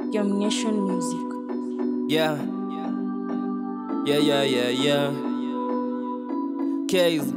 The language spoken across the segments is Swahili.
Germination Music. Yeah. Yeah, yeah, yeah, yeah. Case.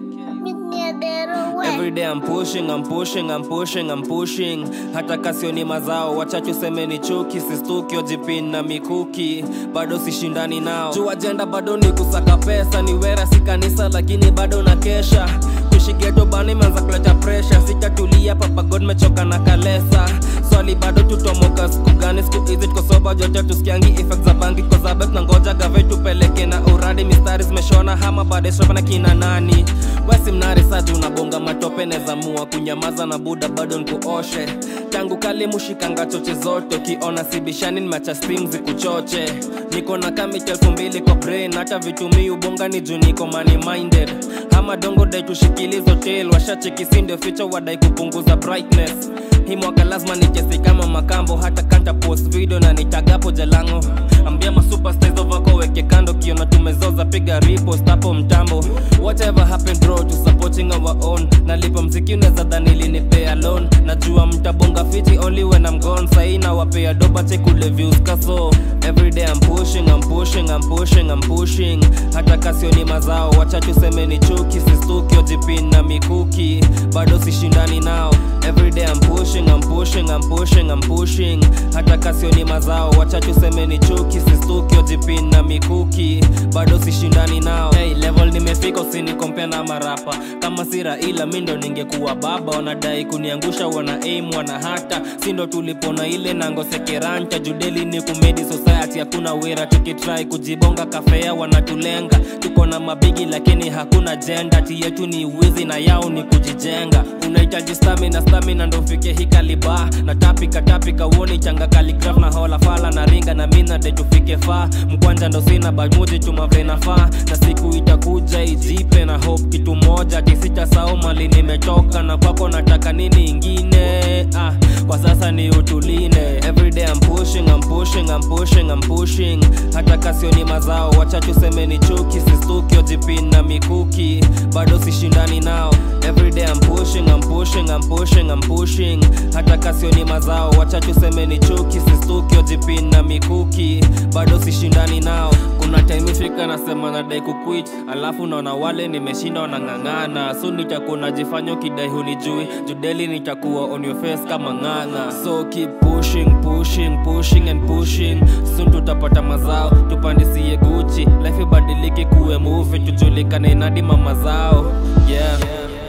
Every day I'm pushing, I'm pushing, I'm pushing, I'm pushing. Hata kasio ni mazao, wachache useme ni chuki, sistuki ojipin na mikuki, bado sishindani nao. Juu ajenda bado ni kusaka pesa, ni wera si kanisa, lakini bado na kesha tushigeto bana imeanza kuleta presha, sitatulia papa God mechoka na kalesa swali bado tutomoka siku gani siku hizi tuko soba jote tusikiangi effects za bangi kwa sababu tunangoja gave tupeleke na uradi mistari zimeshona hama baadaye shopa na kina nani wesi mnari sadi unabonga matope nezamua kunyamaza na buda bado nikuoshe tangu kali mushikanga choche zote ukiona sibishani nimeacha steam zikuchoche niko na kamiti elfu mbili kwa brain hata vitumii ubonga ni juu niko money minded ama dongo dai tushikilizo tail washachekisi ndio ficha wadai kupunguza brightness hii mwaka lazima nichesi kama makambo hata kanta post video na nitagapo jalango ambia masuperstars wako weke kando kiona tumezoza piga repost hapo mtambo whatever happened bro to supporting our own nalipa mziki unaweza dhani linipea loan najua mtabonga fiti only when I'm gone sahi na wapea doba chekule views kaso every day I'm pushing I'm pushing I'm pushing I'm pushing hata kasio ni mazao wachache useme ni chuki sistuki ojipin na mikuki bado sishindani nao every day I'm pushing I'm pushing I'm pushing I'm pushing hata kasio ni mazao wachache useme ni chuki sistuki ojipin na mikuki bado sishindani nao hey, level nimefika usinikompea na marapa kama sira ila mindo ningekuwa baba wanadai kuniangusha wana aim wana hata sindo tulipona ile nangosekeranta judeli ni kumedi society hakuna wera tukitrai kujibonga kafea wanatulenga tuko na mabigi lakini hakuna jenda ti yetu ni wizi na yao ni kujijenga unahitaji stamina stamina ndo ufike hii kaliba na tapika tapika uoni changa kaligraf na hola fala na ringa na mina de tufike faa mkwanja ndo sina bamuji tumavenafaa na siku itakuja ijipe na hope kitu moja tisita sao mali nimetoka na kwako nataka nini ingine ah, kwa sasa ni utuline everyday I'm pushing, I'm pushing, I'm pushing, I'm pushing hata kasio ni mazao wachache useme ni chuki sistuki ojipin na mikuki bado sishindani nao everyday I'm pushing, I'm pushing, I'm pushing, I'm pushing hata kasio ni mazao wachache useme ni chuki sistuki ojipin na mikuki bado sishindani nao kuna time ifika nasema nadai kuquit alafu naona wale nimeshinda wanang'ang'ana so nitakuwa najifanya ukidai hunijui judeli nitakuwa on your face kama ng'ang'a so keep pushing pushing pushing and pushing soon tutapata mazao tupandisie guchi life ibadiliki kuwe movie tujulikane nadi mama zao yeah.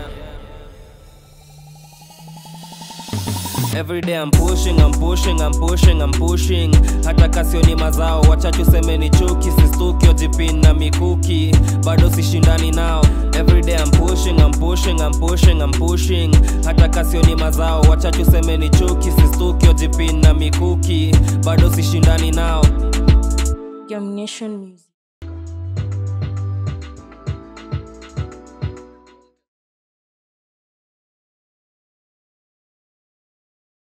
Every day I'm pushing, I'm pushing, I'm pushing, I'm pushing hata kasio ni mazao wachache useme ni chuki sistuki ojipin na mikuki bado sishindani nao Every day I'm pushing, I'm pushing, I'm pushing, I'm pushing hata kasio ni mazao wachache useme ni chuki sistuki ojipin na mikuki bado sishindani nao Germination Music.